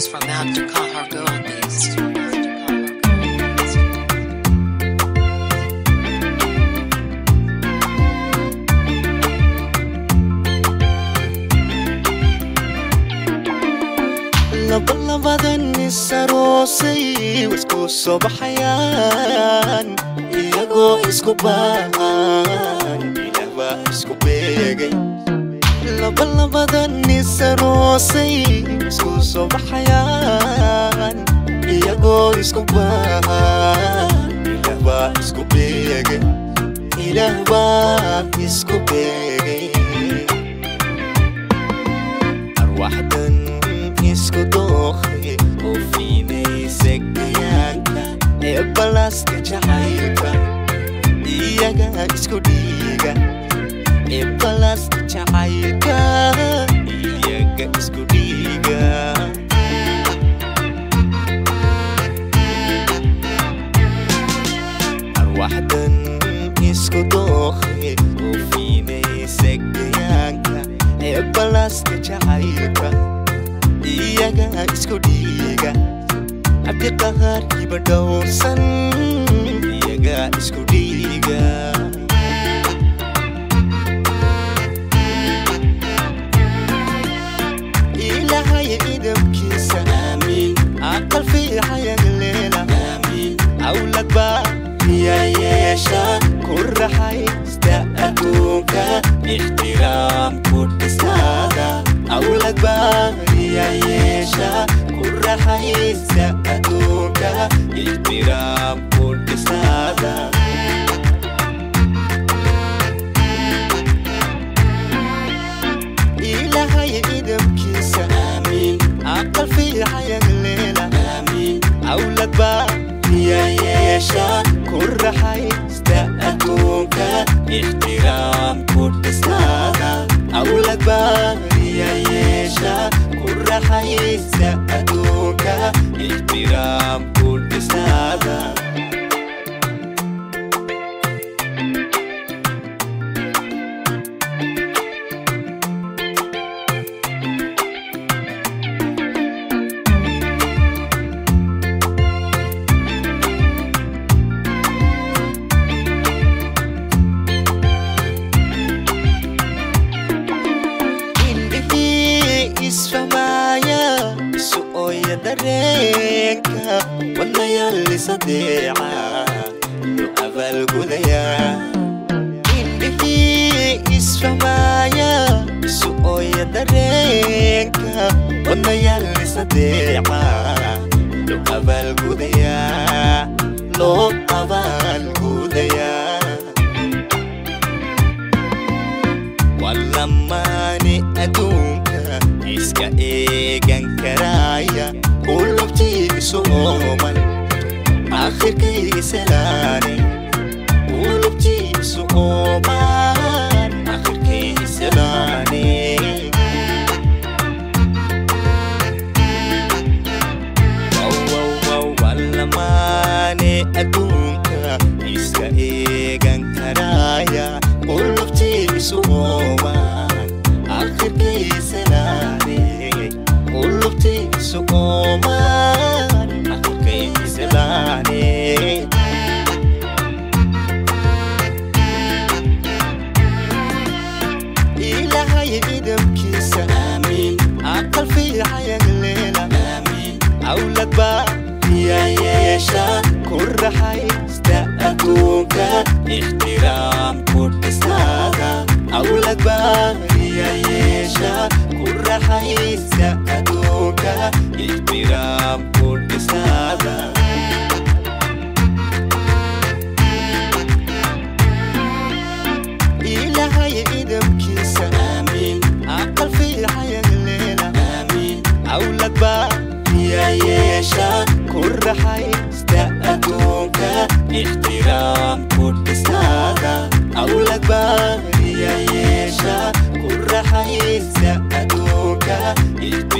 It's from out to call her gold beast. labalabadan isaroosay isku soo baxayaan iyagoo isku baahan ilaahbaa isku beegay labalabadan isaroosay isku soo baxayaan iyagoo isku baahan ilaahbaa isku beegay ilaahbaa isku beegay arwaxdan isku dooqay oo fiinaysa gayaanka ee balaaska jacaylka iyaga isku dhiiga ee balaaska jacaylka iyaga isku dhiiga arwaxdan isku dooqay oo fiinaysa gayaanka ee balaaska jacaylka iyaga isku dhiiga cabdiqahaar iba dhowrsan iyaga isku dhiiga ilaahay idamkiisa aamiin aqal fiicayan leela aamiin awlad baa iya yeesha ku raxaysta adduunka ixtiraam ku dhisaada awlad baa iya yeesha ku raxaysta adduunka ixtiraam ku dhisaada ilaahay idamkiisa aamiin aqal fiicayan leela aamiin awlad baa iya yeesha ku raxaysta adduunka ixtiraam ku dhisaada awlad baa iya yeesha ku raxaysta adduunka ixtiraam ku dhisaada indhihii isfahmaaya isu ooya dareenka wadnayaalisadeeca iyo abaalgudaya indhihii isfahmaaya isu ooya dareenka wadnayaalisadeeca loo abaalgudaya loo abaalgudaya walamaani adduunka iska eegan karaya qulubtiisu ooman akhirkiisalaani qulubtiisu ooman akhirkiisalaani walamaani adduunka iska eegan karaya qulubtiisu ooman akhirkiisalaani qulubtiisu ooman akhirkiisalaani ilaahay idamkiisa aamiin aqal fiicayan leela aamiin awlad baa iya yeesha ku raxaysta adduunka ixtiraam ku dhisaada awlad baa iya yeesha ku raxaysta adduunka ixtiraam ku dhisaada ilaahay idamkiisa aamiin aqal fiicayan leela aamiin awlad baa iya yeesha ku raxaysta adduunka ixtiraam ku dhisaada awlad baa iya yeesha ku raxaysta adduunka ixtiraam